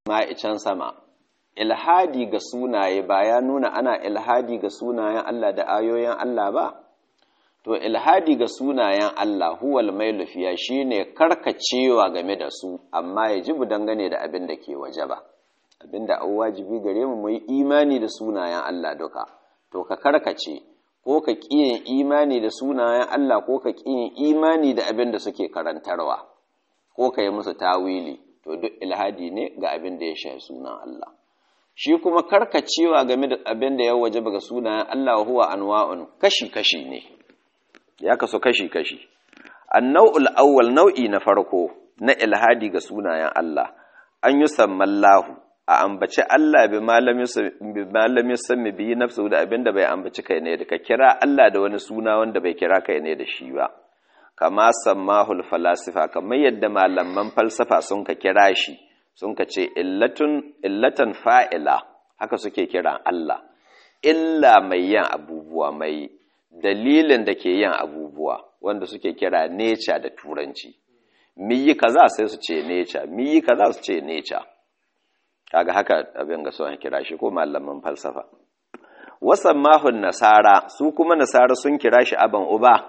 ma'icen sama ilhadi ga sunaye ba ya nuna ana ilhadi ga sunayen Allah da ayoyin Allah ba to ilhadi ga sunayen Allah huwal mailufiya shine karkacewa game da su amma ya jibu dangane da abin da ke waje ba abin da an wajibi gare mu mu yi imani da sunayen Allah duka to ka karkace ko ka ƙiyin imani da sunayen Allah ko ka ƙiyin imani da abin da suke karantarwa ko ka yi musu tawili to duk ilhadi ne ga abin da ya shafi sunan Allah shi kuma karkacewa game da abin da ya waje ga sunayen Allah huwa anwa'un kashi-kashi ne ya kaso kashi-kashi annau'ul awwal nau'i na farko na ilhadi ga sunayen Allah an yi sammallahu a ambaci Allah bi malamin sami biyi nafsu da abin da bai ambaci kai ne da ka kira Allah da wani suna wanda bai kira kai ne da shi ba kama sammahul falasifa kamar yadda malaman falsafa sun ka kira shi sun ka ce illatan fa'ila haka suke kiran Allah illa mai yin abubuwa mai dalilin da ke yin abubuwa wanda suke kira neca da turanci miyi kaza sai su ce neca miyi kaza su ce neca kaga haka abin ga sun kira shi ko malaman falsafa wasan mahun nasara su kuma nasara sun kira shi aban uba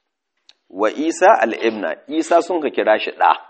wa isa al'ibna isa sun ka kira shi ɗa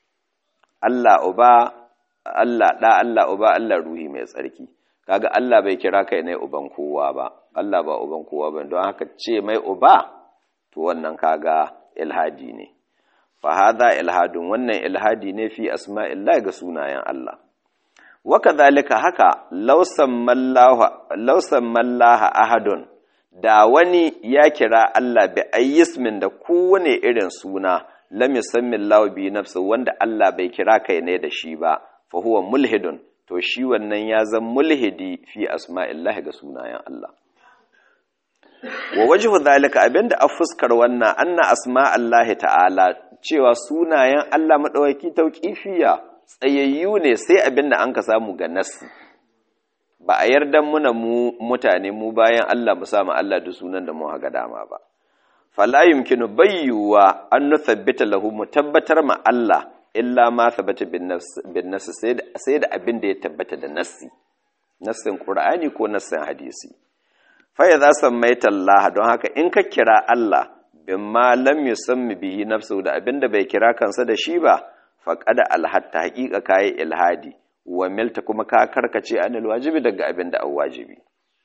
Allah uba Allah ɗa Allah uba Allah ruhi mai tsarki kaga Allah bai kira kai ne uban kowa ba Allah ba uban kowa ba don haka ce mai uba to wannan kaga ilhadi ne fa hadha ilhadun wannan ilhadi ne fi asma'illahi ga sunayen Allah wa kadhalika haka law sammallahu law sammallaha ahadun da wani ya kira Allah bi ayyismin da kowane irin suna lam yusammi Allah bi nafsi wanda Allah bai kira kai ne da shi ba fa huwa mulhidun to shi wannan ya zan mulhidi fi asma'illahi ga sunayen Allah wa wajhu zalika abinda a fuskar wannan anna asma'allahi ta'ala cewa sunayen Allah madawaki tauqifiya tsayayyu ne sai abinda an ka samu ga nassi ba a yarda muna mu mutane mu bayan Allah mu samu Allah da sunan da mu haga dama ba fala yumkinu bayyuwa an nuthabbita lahu mu tabbatar ma Allah illa ma thabata bin nafs sai da abin da ya tabbata da nassi nassin qur'ani ko nassin hadisi fa idza sammaita Allah don haka in ka kira Allah bimma lam yusammi bihi nafsu da abin da bai kira kansa da shi ba faqad alhatta haqiqa kai ilhadi wa milta kuma ka karkace anil wajibi daga abin da an wajibi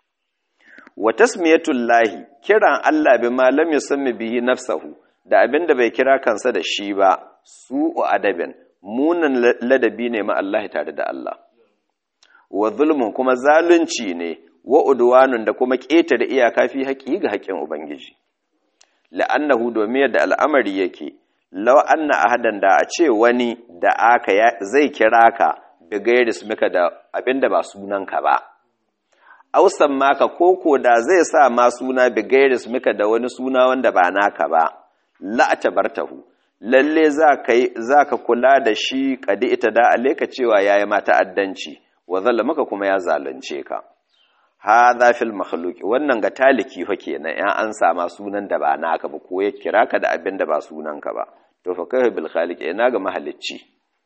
wa tasmiyatul lahi kiran Allah bi ma lam yusammi bihi nafsahu da abin da bai kira kansa da shi ba su'u adabin munan ladabi ne ma Allah tare da Allah wa zulmun kuma zalunci ne wa udwanun da kuma ƙetare iyaka fi haƙi ga haƙin ubangiji la'annahu domin yadda al'amari yake law anna ahadan da a ce wani da aka zai kira ka da gairis maka da abinda ba sunanka ba ausan maka koko da zai sa ma suna bi gairis maka da wani suna wanda ba naka ba la'ata bartahu lalle za ka kula da shi kadi ita da aleka cewa yayi ma ta'addanci wa maka kuma ya zalunce ka hadha fil makhluq wannan ga taliki fa kenan ya an sama sunan da ba naka ba ko ya kira ka da abin da ba sunanka ba to fa kai bil khaliq ina ga mahalicci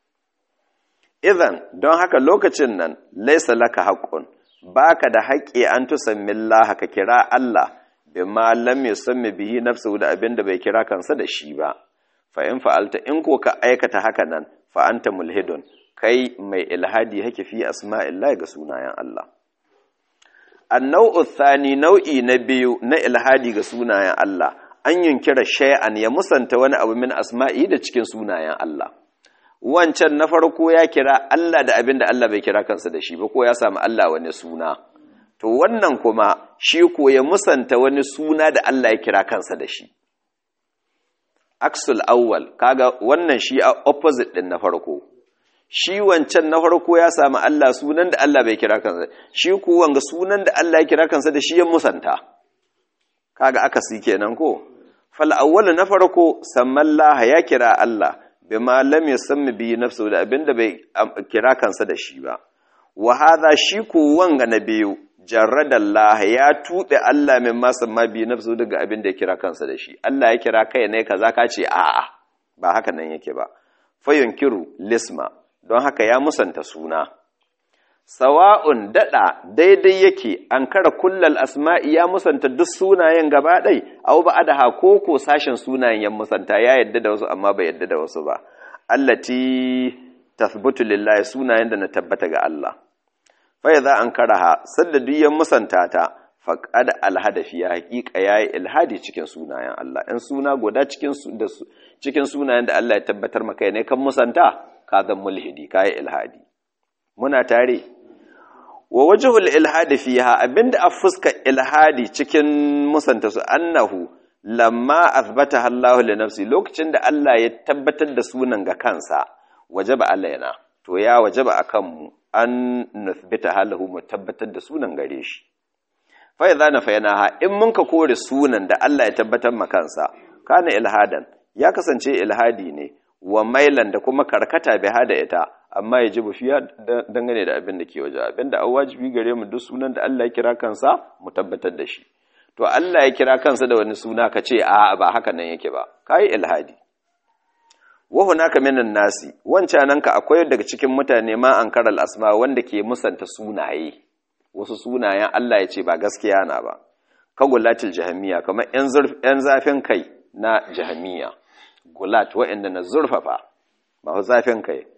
idan don haka lokacin nan laisa laka haqqun baka da haƙƙi an tusammi Allah ka kira Allah bima lam yusammi bihi nafsuhu da abin da bai kira kansa da shi ba fa in fa'alta in ko ka aikata haka nan fa anta mulhidun kai mai ilhadi hake fi asma'illahi ga sunayen Allah annau'u thani nau'i na biyu na ilhadi ga sunayen Allah an yunkira shay'an ya musanta wani abu min asma'i da cikin sunayen Allah wancan na farko ya kira Allah da abin da Allah bai kira kansa da shi ba ko ya samu Allah wani suna to wannan kuma shi ko ya musanta wani suna da Allah ya kira kansa da shi aksul awwal kaga wannan shi opposite din na farko shi wancan na farko ya samu Allah sunan da Allah bai kira kansa shi ko wanga sunan da Allah ya kira kansa da shi ya musanta kaga akasi kenan ko fal awwal na farko sammallaha ya kira Allah bima lam yusammi bi nafsu da abinda bai kira kansa da shi ba wa hadha shi ko wanga na biyu jarradallah ya tuɓe Allah min ma samma bi nafsu daga abinda ya kira kansa da shi Allah ya kira kai ne kaza ka ce a'a ba haka nan yake ba fayunkiru lisma don haka ya musanta suna sawa'un dada daidai yake an kara kullal asma'i ya musanta duk sunayen gaba ɗai au ba adaha ko ko sashen sunayen ya musanta ya yadda da wasu amma bai yadda da wasu ba allati tathbutu lillahi sunayen da na tabbata ga Allah fa idza an karaha sadda duk ya musanta ta faqad alhadafi ya haqiqa yayi ilhadi cikin sunayen Allah in suna guda cikin cikin sunayen da Allah ya tabbatar maka ne kan musanta ka zan mulhidi kai ilhadi muna tare wa wajhul ilhadi fiha abinda a fuska ilhadi cikin musanta su annahu lamma athbata Allah li nafsi lokacin da Allah ya tabbatar da sunan ga kansa wajaba alaina to ya wajaba akan mu an nuthbita halahu mu tabbatar da sunan gare shi fa idza nafaynaha in mun ka kore sunan da Allah ya tabbatar ma kansa kana ilhadan ya kasance ilhadi ne wa mailan da kuma karkata bi hada ita amma ya ji fiya dangane da abin da ke waje abin da an wajibi gare mu duk sunan da Allah ya kira kansa mu tabbatar da shi to Allah ya kira kansa da wani suna ka ce a ba haka nan yake ba kai ilhadi wa hunaka minan nasi wancan ka akwai daga cikin mutane ma an karal asma wanda ke musanta sunaye wasu sunayen Allah ya ce ba gaskiya na ba kagulatil jahamiya kamar yan zafin kai na jahamiya gulat waɗanda na zurfafa ba zafin kai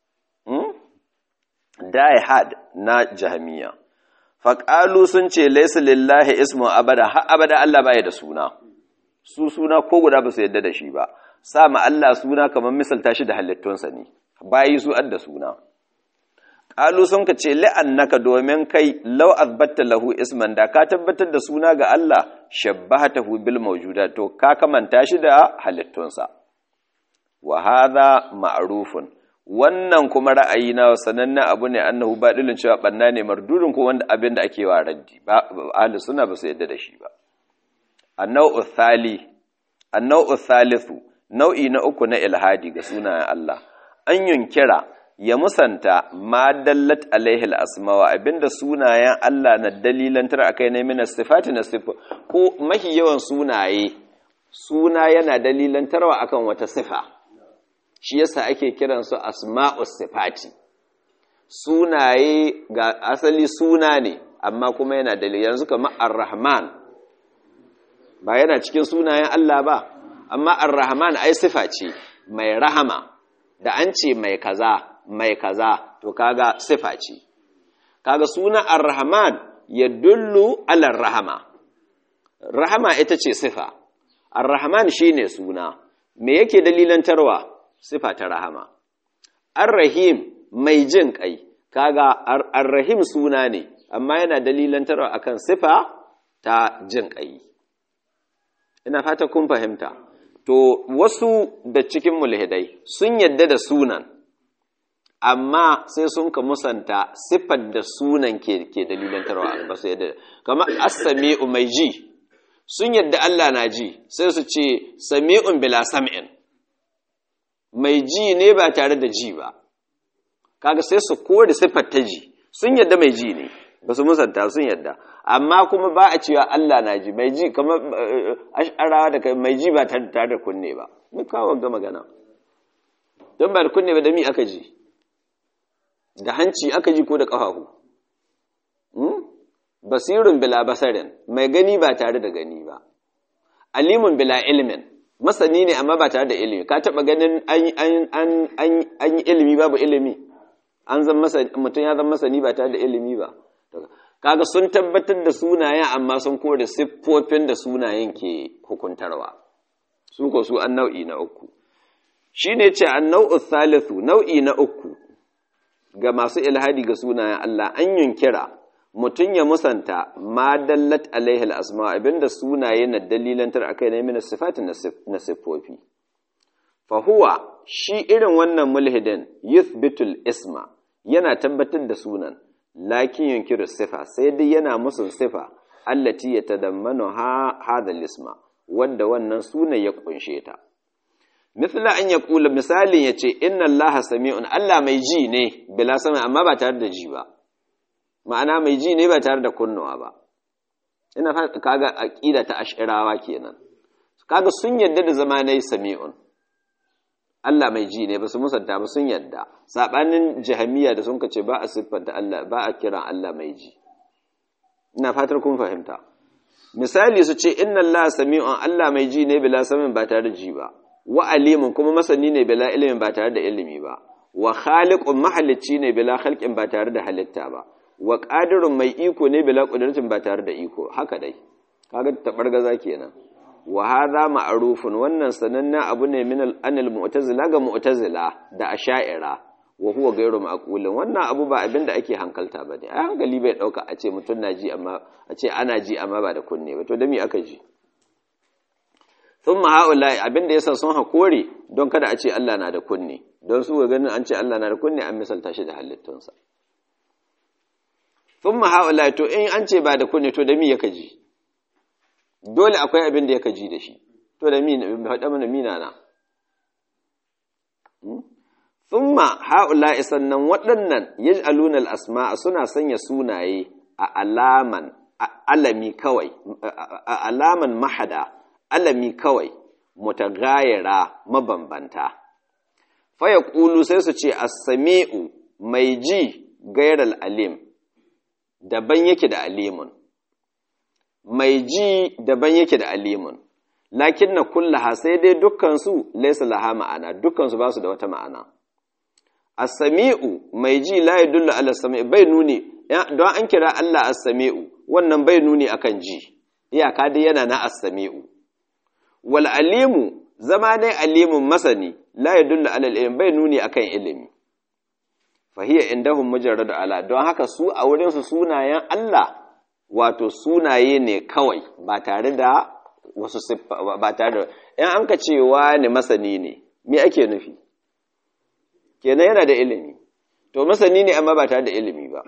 die hard na jahamiya faƙalu sun ce laisa lillahi ismu abada har abada Allah baya da suna su suna ko guda ba su yadda da shi ba sa ma Allah suna kamar misalta shi da halittunsa ne bayi su adda suna ƙalu sun ka ce la'annaka domin kai lau azbatta lahu isman da ka tabbatar da suna ga Allah shabbahatahu bil mawjuda to ka kamanta shi da halittunsa wa hadha ma'rufun wannan kuma ra'ayi na sanannen abu ne annahu badilin cewa banna ne mardudin ko wanda abin da ake wa raddi ba ahli sunna ba su yadda da shi ba annau thali annau thalithu nau'i na uku na ilhadi ga sunayen Allah an yunkira ya musanta ma dallat alaihi al-asma abinda sunayen Allah na dalilantar akai ne min sifati na sifa ko mahi yawan sunaye suna yana dalilantarwa akan wata sifa shi yasa ake kiransu asma'us sifati sunaye ga asali suna ne amma kuma yana dalili yanzu kamar ar-rahman ba yana cikin sunayen Allah ba amma ar-rahman ai sifa ce mai rahama da an ce mai kaza mai kaza to kaga sifa ce kaga suna ar-rahman yadullu ala rahama rahama ita ce sifa ar-rahman shine suna me yake dalilantarwa sifa ta rahama ar-rahim mai jin kai kaga ar-rahim suna ne amma yana dalilantarwa akan sifa ta jin kai ina fata kun fahimta to wasu da cikin mulhidai sun yadda da sunan amma sai sun ka musanta siffar da sunan ke ke dalilantarwa ba su yadda kamar as-sami'u mai ji sun yadda Allah na ji sai su ce sami'un bila sam'in mai ji ne ba tare da ji ba kaga sai su kore siffar ta ji sun yadda mai ji ne ba su musanta sun yadda amma kuma ba a cewa Allah na ji mai ji kamar ash'arawa da kai mai ji ba tare da kunne ba mun kawo ga magana don ba da kunne ba da mi aka ji da hanci aka ji ko da ƙafafu basirun bila basarin mai gani ba tare da gani ba alimun bila ilimin masani ne amma ba tare da ilimi ka taɓa ganin an yi ilimi babu ilimi an zan mutum ya zan masani ba tare da ilimi ba kaga sun tabbatar da sunayen amma sun kore siffofin da sunayen ke hukuntarwa su ko su an nau'i na uku shi ne ce an nau'u thalithu nau'i na uku ga masu ilhadi ga sunayen Allah an yunkira mutum ya musanta ma dallat alaihi al'asma abinda sunaye na dalilantar akai na mina sifatin na siffofi fahuwa shi irin wannan mulhidin yuthbitul isma yana tabbatar da sunan lakin yunkiru sifa sai dai yana musun sifa allati ya tadammanu ha hadha isma wanda wannan sunan ya kunshe ta misla an yaqula misalin yace inna allaha sami'un allah mai ji ne bila sama amma ba tare da ji ba ma'ana mai ji ne ba tare da kunnuwa ba ina kaga aqida ta ash'irawa kenan kaga sun yadda da zamanai sami'un Allah mai ji ne ba su musanta ba sun yadda sabanin jahamiya da sun kace ba a siffanta Allah ba a kiran Allah mai ji ina fatar kun fahimta misali su ce inna Allah sami'un Allah mai ji ne bila samin ba tare da ji ba wa alimun kuma masani ne bila ilimin ba tare da ilimi ba wa khaliqun mahalicci ne bila khalqin ba tare da halitta ba wa qadirun mai iko ne bila qudratin ba tare da iko haka dai kaga tabargaza kenan wa hadha ma'rufun wannan sanannen abu ne min al-anil mu'tazila ga mu'tazila da asha'ira wa huwa ghayru ma'qulin wannan abu ba abin da ake hankalta bane ai hankali bai dauka a ce mutun na ji amma a ce ana ji amma ba da kunne ba to da me aka ji thumma haula abin da yasa sun hakore don kada a ce Allah na da kunne don su ga ganin an ce Allah na da kunne an misalta shi da halittunsa thumma haula to in an ce ba da kunne to da me yaka ji dole akwai abin da yaka ji da shi to da mi faɗa mana mina na thumma haula sannan waɗannan yaj'aluna al-asma'a suna sanya sunaye a alaman alami kawai a alaman mahada alami kawai mutagayira mabambanta faya ƙulu sai su ce as-sami'u mai ji gairal alim daban yake da alimun mai ji daban yake da alimun lakin na kullaha sai dai dukkansu laisa laha ma'ana dukkansu ba su da wata ma'ana as-sami'u mai ji la yadullu ala sami bai nuni don an kira Allah as-sami'u wannan bai nuni akan ji iyaka dai yana na as-sami'u wal alimu zama dai alimun masani la yadullu ala ilmi bai nuni akan ilimi fa hiya indahum mujarradu ala don haka su a wurin su sunayen Allah wato sunaye ne kawai ba tare da wasu siffa ba tare da in an ka cewa ne masani ne me ake nufi kenan yana da ilimi to masani ne amma ba tare da ilimi ba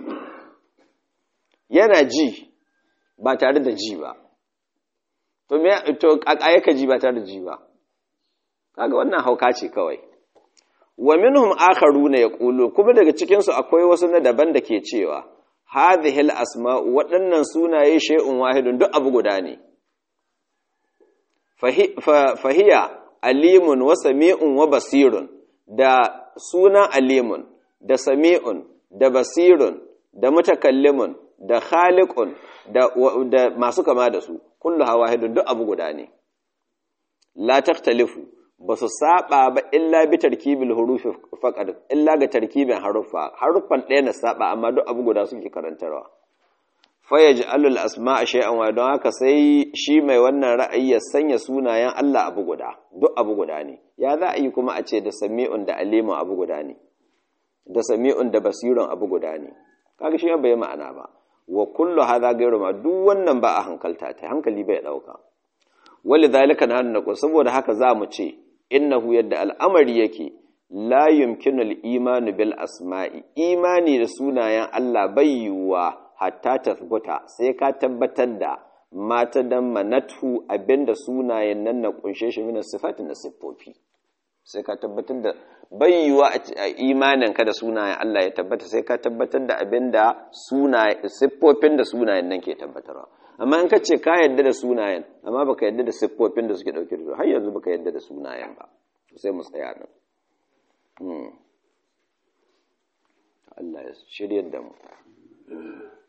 yana ji ba tare da ji ba to me to ka ji ba tare da ji ba kaga wannan hauka ce kawai wa minhum akharuna yaqulu kuma daga cikin su akwai wasu na daban da ke cewa hadhihi asmau waɗannan sunaye shay'un wahidun duk abu guda ne fahiya alimun wa sami'un wa basirun da sunan alimun da sami'un da basirun da mutakallimun da khaliqun da, da masu kama da su kullu hawahidun duk abu guda ne la takhtalifu ba su saba ba illa bi tarkibil hurufi faqad illa ga tarkibin haruffa haruffan ɗaya na saba amma duk abu guda suke karantarwa fa yaj'alu al asma'a shay'an wa don haka sai shi mai wannan ra'ayi ya sanya sunayen Allah abu guda duk abu guda ne ya za a yi kuma a ce da sami'un da alimun abu guda ne da sami'un da basirun abu guda ne kaga shi bai ma'ana ba wa kullu hadha ghayru ma duk wannan ba a hankalta ta hankali bai dauka wali zalika na hannu saboda haka za mu ce innahu yadda al'amari yake la yumkinul imanu bil asma'i imani da sunayen Allah bai yiwuwa hatta tathbuta sai ka tabbatar da mata dan manatu abinda sunayen nan na kunshe shi min sifatin na siffofi sai ka tabbatar da bai yiwuwa a imanin ka da sunayen Allah ya tabbata sai ka tabbatar da abinda sunayen siffofin da sunayen nan ke tabbatarwa amma in ka ce ka yadda da sunayen amma baka yadda da siffofin da suke dauke da su har yanzu baka yadda da sunayen ba sai mu tsaya nan Allah ya shiryar da mu